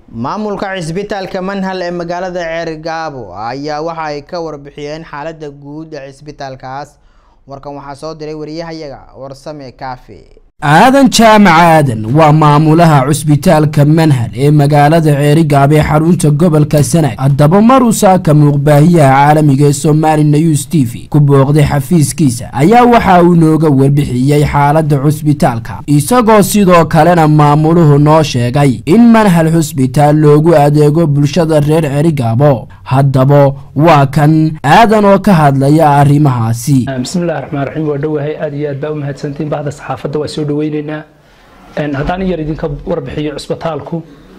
maamulka cisbitaalka manhal ee magaalada ceergaabo ayaa waxa ay ka warbixiyeen xaalada guud ee cisbitaalkaas warkan waxaa soo diray wariyahayaga warsame kaafi aadan jaamac aadan waa maamulaha cusbitaalka manhal ee magaalada ceerigaab ee xarunta gobolka sanaag haddaba maruu saaka muuqbaahiyaha caalamiga ee somali news t v ku booqday xafiiskiisa ayaa waxa uu nooga warbixiyey xaalada cusbitaalka isagoo sidoo kalena maamuluhu noo sheegay in manhal xusbitaal loogu adeego bulshada reer ceerigaabo haddaba waa kan aadan oo ka hadlaya arrimahaasi bismillahi raxmaan raxiim waa dhowahay aad iyo aad baa u mahadsantiin bahda saxaafadda waa soo dhaweyneynaa haddaan in yar idinka warbixiyo cusbitaalku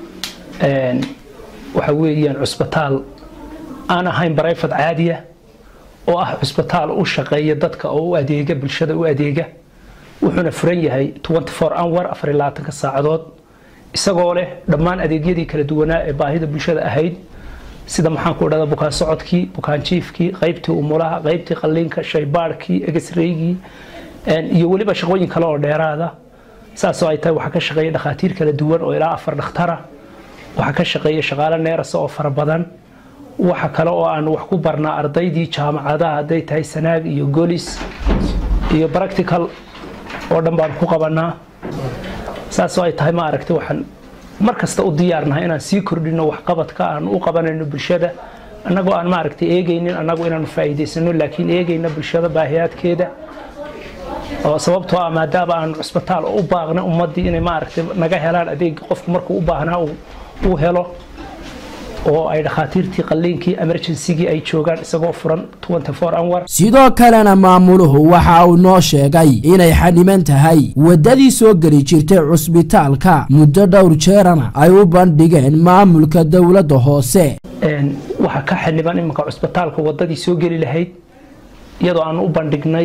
waxa weeyaan cusbitaal aan ahayn barayfad caadiya oo ah cusbitaal u shaqeeya dadka oo u adeega bulshada u adeega wuxuuna furan yahay hour afar labaatanka saacadood isagoo leh dhammaan adeegyadii kala duwanaa ee baahida bulshada ahayd sida maxaan ku dhahda bukaan socodkii bukaan jiifkii qaybtii umulaha qaybtii qalliinka shaybaadhkii egesreygii iyo weliba shaqooyin kale oo dheeraada saasoo ay tahay waxaa ka shaqeeya dhakhaatiir kala duwan oo ilaa afar dhakhtara waxaa ka shaqeeya shaqaale neerasa oo fara badan waxa kale oo aan wax ku barnaa ardaydii jaamacadaha hadday tahay sanaag iyo golis iyo practical oo dhan baan ku qabanaa saasoo ay tahay ma aragtay waxaan mar kasta u diyaarnahay inaan sii kordhino waxqabadka aan u qabanayno bulshada annagoo aan maaragtay eegaynin annagu inaanu faa'iidaysano laakiin eegayna bulshada baahiyaadkeeda oo sababtoo ah maadaama aan cusbitaal u baaqna ummaddii inay maaragtay naga helaan adeeg qofku markuu u baahnaa uu helo oo ay dhakhaatiirtii qalliinkii emergencygii ay joogaan isagoo furan hour sidoo kalena maamuluhu waxa uu noo sheegay inay xaniman tahay waddadii soo geli jirtay cusbitaalka muddo dhowr jeerana ay u bandhigeen maamulka dowladda hoose waxaa ka xaniban iminka cusbitaalka waddadii soo geli lahayd iyadoo aan u bandhignay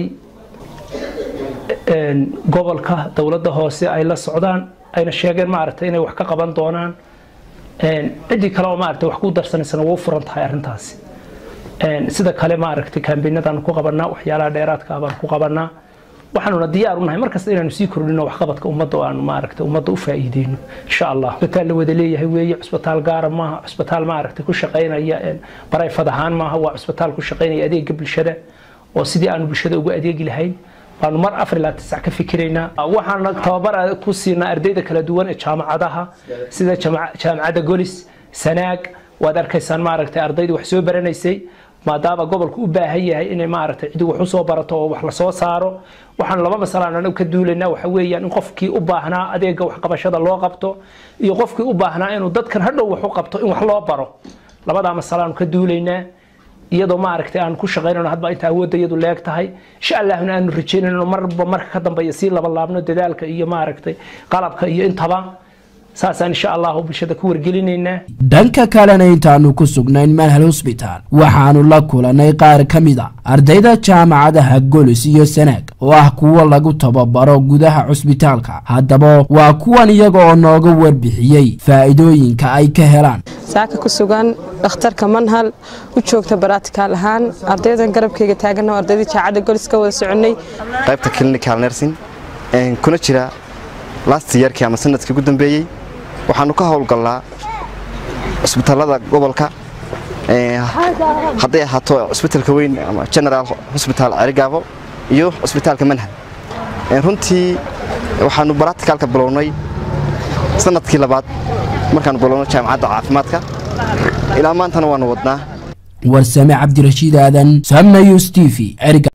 gobolka dowladda hoose ay la socdaan ayna sheegeen maaragtay inay wax ka qaban doonaan ciddii kale oo maaragtay wax ku darsanaysana wuu furan tahay arrintaasi sida kale maaragtay kaambeynadaan ku qabanaa waxyaalaha dheeraadka ah baan ku qabanaa waxaanuna diyaar u nahay markasta inaanu sii kordhino waxqabadka ummadda oo aanu maaragtay ummadda u faa'iideyno insha allah cusbitaal la wada leeyahay weeye cusbitaal gaara maaha cusbitaal maaragtay ku shaqaynaya barayfad ahaan maaha waa cusbitaal ku shaqaynaya adeega bulshada oo sidii aanu bulshada ugu adeegi lahayn waanu mar afar ilaa tisac ka fikiraynaa waxaana tababar ku siinaa ardayda kala duwan ee jaamacadaha sida jaamacadda golis sanaag waad arkaysaan maaragtay ardaydii wax soo baranaysay maadaama gobolku u baahan yahay inay maaragtay cidi wax usoo barato oo wax lasoo saaro waxaan laba masalaan anagu ka duulaynaa waxa weeyaan in qofkii u baahnaa adeega waxqabashada loo qabto iyo qofkii u baahnaa inuu dadkan hadhow wax u qabto in wax loo baro labadaa masalaanu ka duulaynaa iyadoo maaragtay aan ku shaqaynayno hadba inta awoodda iyadu leeg tahay insha allahna aanu rajaynayno marba marka ka dambeeya sii laba laabno dadaalka iyo maaragtay qalabka iyo intaba saasaan insha allahu bulshada ku wargelinaynaa dhanka kalena intaanu ku sugnayn manhal hosbitaal waxaanu la kulannay qaar ka mid a ardayda jaamacadaha golis iyo sanaag oo ah kuwo lagu tababaro gudaha cusbitaalka haddaba waa kuwan iyaga oo nooga warbixiyey faa'iidooyinka ay ka helaan saaka ku sugan dhakhtarka manhal u joogta baraatikaal ahaan ardaydan garabkayga taaganna ardaydii jaacadda golis ka wada soconnay qaybta clinical nursing kuna jira last yearkii ama sanadkii ugu dambeeyey waxaanu ka howlgallaa cusbitaalada gobolka hadday ahaato cusbitalka weyn ama general hosbital cerigaabo iyo cusbitaalka manhal runtii waxaanu baraticaalka bilownay sanadkii labaad markaanu bilowno jaamacadda caafimaadka ilaa maantana waanu wadnaa warsame cabdirashiid aadan samna yus t v